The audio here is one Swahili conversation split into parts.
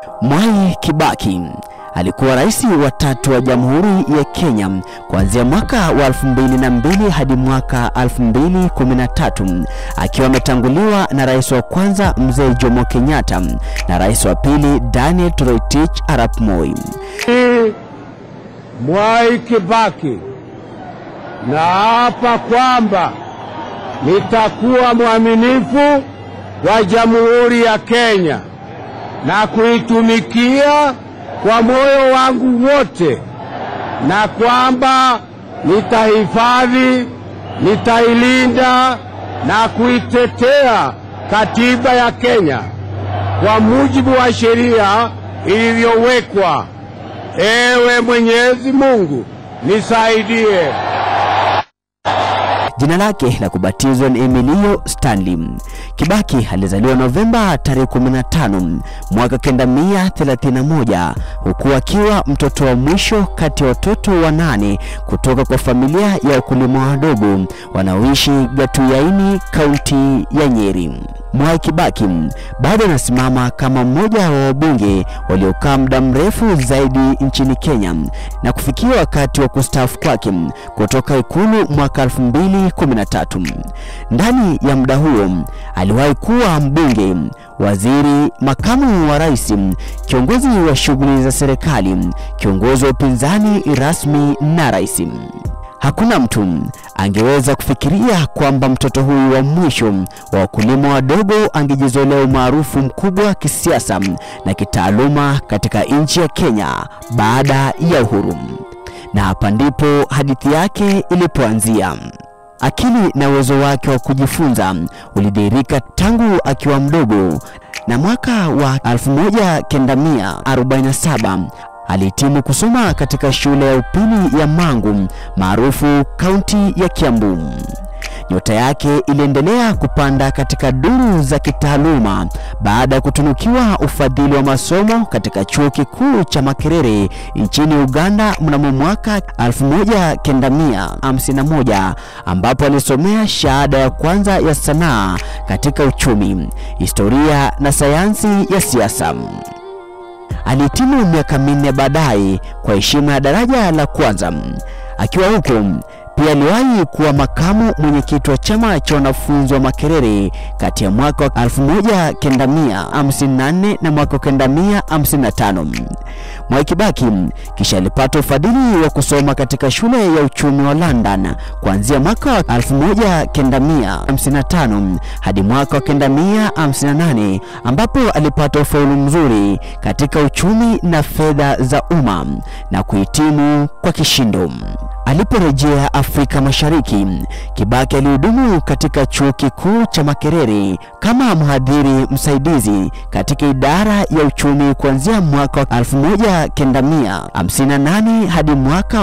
Mwai Kibaki alikuwa rais wa tatu wa Jamhuri ya Kenya kuanzia mwaka wa 2002 hadi mwaka 2013 akiwa ametanguliwa na rais wa kwanza Mzee Jomo Kenyatta na rais wa pili Daniel Toroitich arap Moi. Mwai Kibaki, naapa kwamba nitakuwa mwaminifu wa Jamhuri ya Kenya na kuitumikia kwa moyo wangu wote, na kwamba nitahifadhi, nitailinda na kuitetea katiba ya Kenya kwa mujibu wa sheria ilivyowekwa. Ewe Mwenyezi Mungu nisaidie. Jina lake la kubatizwa ni Emilio Stanley. Kibaki alizaliwa Novemba tarehe 15 mwaka 1931 huku akiwa mtoto wa mwisho kati ya watoto wanane kutoka kwa familia ya wakulima wadogo wanaoishi Gatuyaini, kaunti ya Nyeri. Mwai Kibaki bado anasimama kama mmoja wa wabunge waliokaa muda mrefu zaidi nchini Kenya na kufikia wakati wa kustaafu kwake kutoka ikulu mwaka 2013. Ndani ya muda huo aliwahi kuwa mbunge, waziri, makamu wa rais, kiongozi wa shughuli za serikali, kiongozi wa upinzani rasmi na rais. Hakuna mtu angeweza kufikiria kwamba mtoto huyu wa mwisho wa wakulima wadogo angejizolea umaarufu mkubwa kisiasa na kitaaluma katika nchi ya Kenya baada ya uhuru. Na hapa ndipo hadithi yake ilipoanzia. Akili na uwezo wake wa kujifunza ulidhihirika tangu akiwa mdogo, na mwaka wa 1947 alihitimu kusoma katika shule ya upili ya Mangu maarufu kaunti ya Kiambu. Nyota yake iliendelea kupanda katika duru za kitaaluma baada ya kutunukiwa ufadhili wa masomo katika chuo kikuu cha Makerere nchini Uganda mnamo mwaka 1951 ambapo alisomea shahada ya kwanza ya sanaa katika uchumi, historia na sayansi ya siasa. Alihitimu miaka minne baadaye kwa heshima ya daraja la kwanza. Akiwa huko pia aliwahi kuwa makamu mwenyekiti wa chama cha wanafunzi wa Makerere kati ya mwaka wa 1954 na mwaka wa 1955. Mwai Kibaki kisha alipata ufadhili wa kusoma katika shule ya uchumi wa London kuanzia mwaka wa 1955 hadi mwaka wa 1958 ambapo alipata ufaulu mzuri katika uchumi na fedha za umma na kuhitimu kwa kishindo. Aliporejea Afrika Mashariki, Kibaki alihudumu katika chuo kikuu cha Makerere kama mhadhiri msaidizi katika idara ya uchumi kuanzia mwaka wa 1958 hadi mwaka wa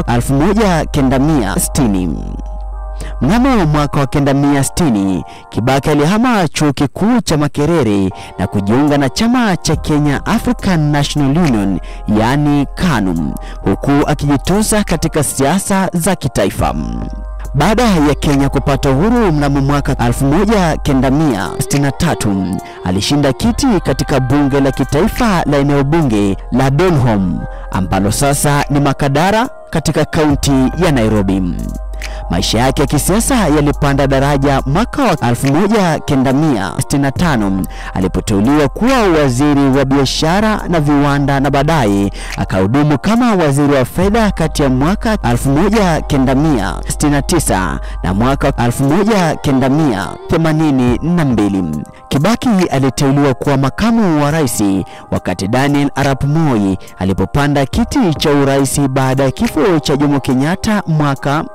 1960. Mnamo mwaka wa 1960 Kibaki alihama chuo kikuu cha Makerere na kujiunga na chama cha Kenya African National Union yaani KANU, huku akijitosa katika siasa za kitaifa. Baada ya Kenya kupata uhuru mnamo mwaka 1963 alishinda kiti katika bunge la kitaifa la eneo bunge la Donholm ambalo sasa ni Makadara katika kaunti ya Nairobi. Maisha yake ya kisiasa yalipanda daraja mwaka wa 1965 alipoteuliwa kuwa waziri wa biashara na viwanda na baadaye akahudumu kama waziri wa fedha kati ya mwaka 1969 na mwaka 1982. Kibaki aliteuliwa kuwa makamu wa rais wakati Daniel Arap Moi alipopanda kiti cha urais baada ya kifo cha Jomo Kenyatta mwaka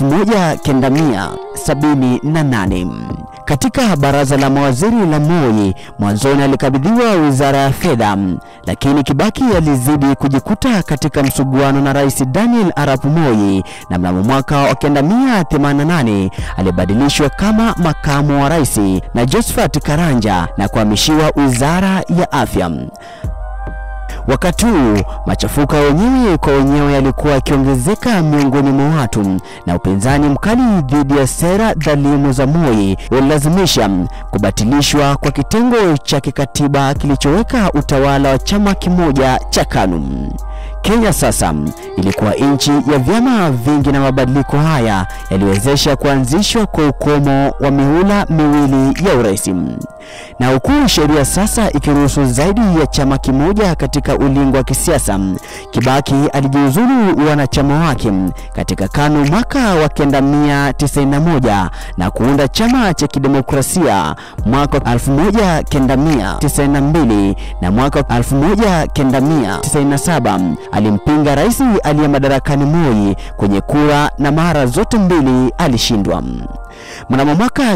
1978. Katika baraza la mawaziri la Moi, mwanzoni alikabidhiwa wizara ya fedha, lakini Kibaki alizidi kujikuta katika msuguano na Rais Daniel Arap Moi, na mnamo mwaka wa 1988 alibadilishwa kama makamu wa rais na Josephat Karanja na kuhamishiwa wizara ya afya. Wakati huu machafuko ya wenyewe kwa wenyewe yalikuwa yakiongezeka miongoni mwa watu, na upinzani mkali dhidi ya sera dhalimu za Moi ulilazimisha kubatilishwa kwa kitengo cha kikatiba kilichoweka utawala wa chama kimoja cha KANU. Kenya sasa ilikuwa nchi ya vyama vingi na mabadiliko haya yaliwezesha kuanzishwa kwa ukomo wa mihula miwili ya urais. Na huku sheria sasa ikiruhusu zaidi ya chama kimoja katika ulingo wa kisiasa, Kibaki alijiuzulu wanachama wake katika KANU mwaka wa 1991 na kuunda chama cha kidemokrasia mwaka 1992 na mwaka 1997 alimpinga rais aliye madarakani Moi kwenye kura na mara zote mbili alishindwa. Mnamo mwaka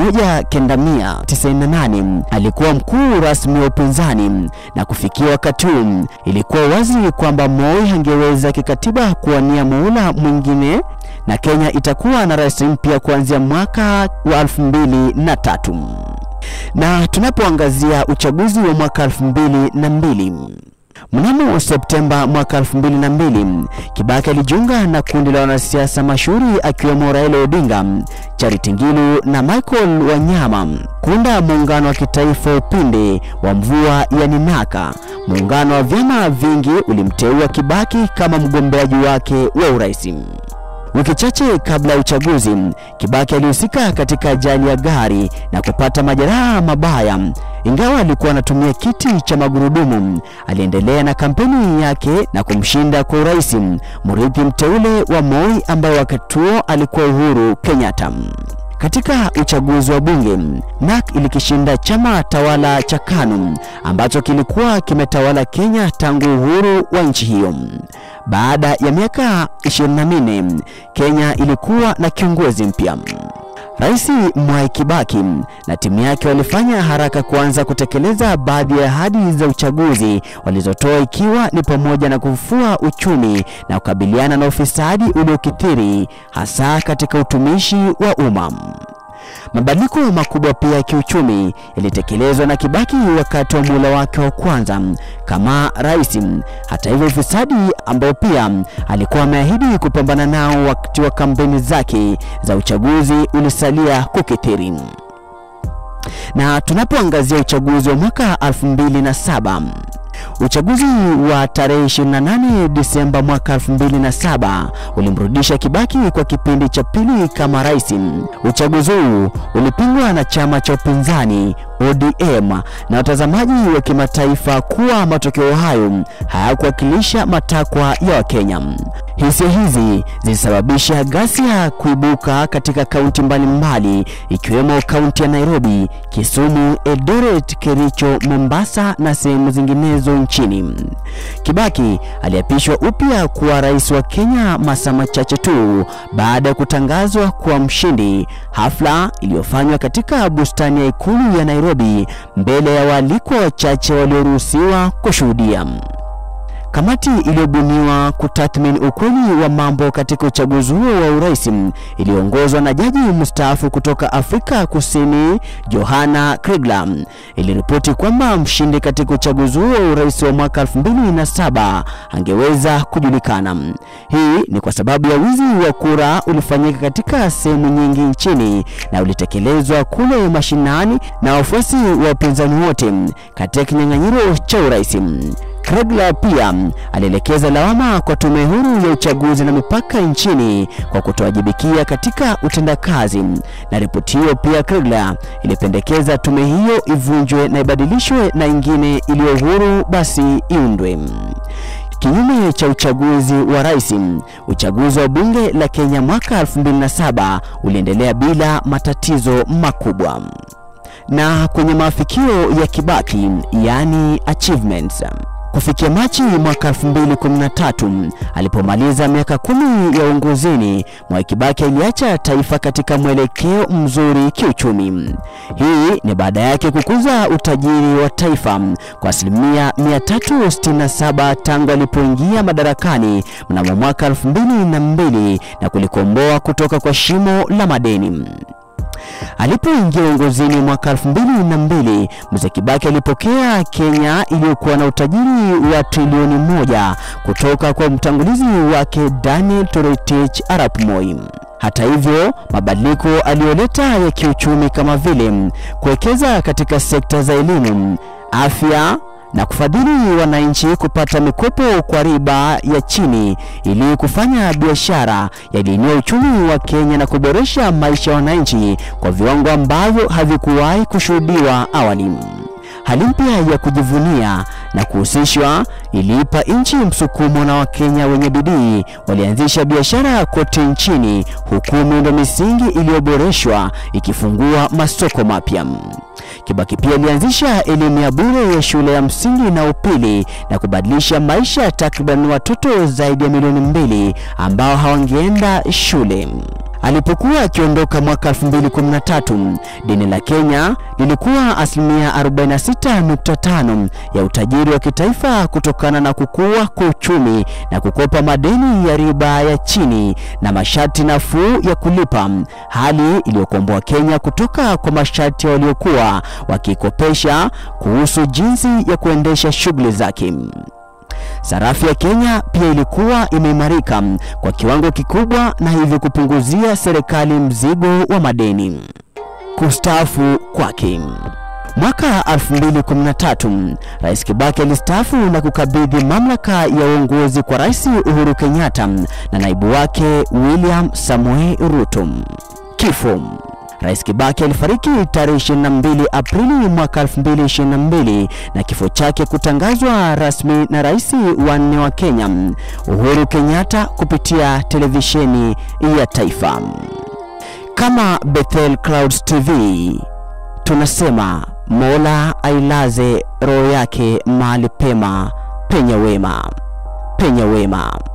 1998 alikuwa mkuu rasmi wa upinzani na kufikia wakati huu ilikuwa wazi kwamba Moi hangeweza kikatiba kuwania muhula mwingine na Kenya itakuwa na rais mpya kuanzia mwaka wa 2003. Na tunapoangazia uchaguzi wa mwaka 2002 Mnamo Septemba mwaka 2002, Kibaki alijiunga na kundi la wanasiasa mashuhuri akiwemo Raila Odinga, Charity Ngilu na Michael Wanyama kuunda muungano wa kitaifa upinde wa mvua ya Ninaka. Muungano wa vyama vingi ulimteua Kibaki kama mgombeaji wake wa urais. Wiki chache kabla ya uchaguzi, Kibaki alihusika katika ajali ya gari na kupata majeraha mabaya. Ingawa alikuwa anatumia kiti cha magurudumu, aliendelea na kampeni yake na kumshinda kwa urais mrithi mteule wa Moi ambaye wakati huo alikuwa Uhuru Kenyatta. Katika uchaguzi wa bunge, NARC ilikishinda chama tawala cha KANU ambacho kilikuwa kimetawala Kenya tangu uhuru wa nchi hiyo. Baada ya miaka 24, Kenya ilikuwa na kiongozi mpya. Rais Mwai Kibaki na timu yake walifanya haraka kuanza kutekeleza baadhi ya ahadi za uchaguzi walizotoa ikiwa ni pamoja na kufufua uchumi na kukabiliana na ufisadi uliokithiri hasa katika utumishi wa umma. Mabadiliko makubwa pia ya kiuchumi yalitekelezwa na Kibaki wakati wa muhula wake wa kwanza kama rais. Hata hivyo, ufisadi ambao pia alikuwa ameahidi kupambana nao wakati wa kampeni zake za uchaguzi ulisalia kukithiri. Na tunapoangazia uchaguzi wa mwaka 2007 Uchaguzi wa tarehe 28 Disemba mwaka 2007 ulimrudisha Kibaki kwa kipindi cha pili kama rais. Uchaguzi huu ulipingwa na chama cha upinzani ODM na watazamaji wa kimataifa kuwa matokeo hayo hayakuwakilisha matakwa ya Wakenya. Hisia hizi zilisababisha ghasia kuibuka katika kaunti mbalimbali ikiwemo kaunti ya Nairobi, Kisumu, Eldoret, Kericho, Mombasa na sehemu zinginezo nchini. Kibaki aliapishwa upya kuwa rais wa Kenya masaa machache tu baada ya kutangazwa kuwa mshindi, hafla iliyofanywa katika bustani ya ikulu ya Nairobi mbele ya waalikwa wachache walioruhusiwa kushuhudia. Kamati iliyobuniwa kutathmini ukweli wa mambo katika uchaguzi huo wa urais iliyoongozwa na jaji mstaafu kutoka Afrika Kusini Johanna Kriegler iliripoti kwamba mshindi katika uchaguzi huo wa urais wa mwaka 2007 angeweza kujulikana. Hii ni kwa sababu ya wizi wa kura ulifanyika katika sehemu nyingi nchini na ulitekelezwa kule mashinani na wafuasi wa upinzani wote katika kinyang'anyiro cha urais. Kriegler pia alielekeza lawama kwa tume huru ya uchaguzi na mipaka nchini kwa kutowajibikia katika utendakazi, na ripoti hiyo pia Kriegler ilipendekeza tume hiyo ivunjwe na ibadilishwe na ingine iliyo huru basi iundwe. Kinyume cha uchaguzi wa rais, uchaguzi wa bunge la Kenya mwaka 2007 uliendelea bila matatizo makubwa. Na kwenye maafikio ya Kibaki, yani achievements Kufikia Machi mwaka 2013 alipomaliza miaka kumi ya uongozini, Mwai Kibaki aliacha taifa katika mwelekeo mzuri kiuchumi. Hii ni baada yake kukuza utajiri wa taifa kwa asilimia 367 tangu alipoingia madarakani mnamo mwaka 2002 na kulikomboa kutoka kwa shimo la madeni. Alipoingia uongozini mwaka elfu mbili na mbili, Mzee Kibaki alipokea Kenya iliyokuwa na utajiri wa trilioni moja kutoka kwa mtangulizi wake Daniel Toroitich arap Moi. Hata hivyo, mabadiliko aliyoleta ya kiuchumi kama vile kuwekeza katika sekta za elimu, afya na kufadhili wananchi kupata mikopo kwa riba ya chini ili kufanya biashara yaliinua uchumi wa Kenya na kuboresha maisha ya wananchi kwa viwango ambavyo havikuwahi kushuhudiwa awali. Hali mpya ya kujivunia na kuhusishwa iliipa nchi msukumo, na Wakenya wenye bidii walianzisha biashara kote nchini, huku miundo misingi iliyoboreshwa ikifungua masoko mapya. Kibaki pia alianzisha elimu ya bure ya shule ya msingi na upili na kubadilisha maisha ya takriban watoto zaidi ya milioni mbili ambao hawangeenda shule. Alipokuwa akiondoka mwaka 2013, deni la Kenya lilikuwa asilimia 46.5 ya utajiri wa kitaifa kutokana na kukua kwa uchumi na kukopa madeni ya riba ya chini na masharti nafuu ya kulipa, hali iliyokomboa Kenya kutoka kwa masharti waliokuwa wakikopesha kuhusu jinsi ya kuendesha shughuli zake. Sarafu ya Kenya pia ilikuwa imeimarika kwa kiwango kikubwa na hivyo kupunguzia serikali mzigo wa madeni. Kustaafu kwake. Mwaka 2013, Rais Kibaki alistaafu na kukabidhi mamlaka ya uongozi kwa Rais Uhuru Kenyatta na naibu wake William Samoei Ruto. Kifo. Rais Kibaki alifariki tarehe 22 Aprili mwaka 2022 na kifo chake kutangazwa rasmi na rais wa nne wa Kenya Uhuru Kenyatta kupitia televisheni ya taifa. Kama Bethel Clouds TV tunasema Mola ailaze roho yake mahali pema penye wema, penye wema.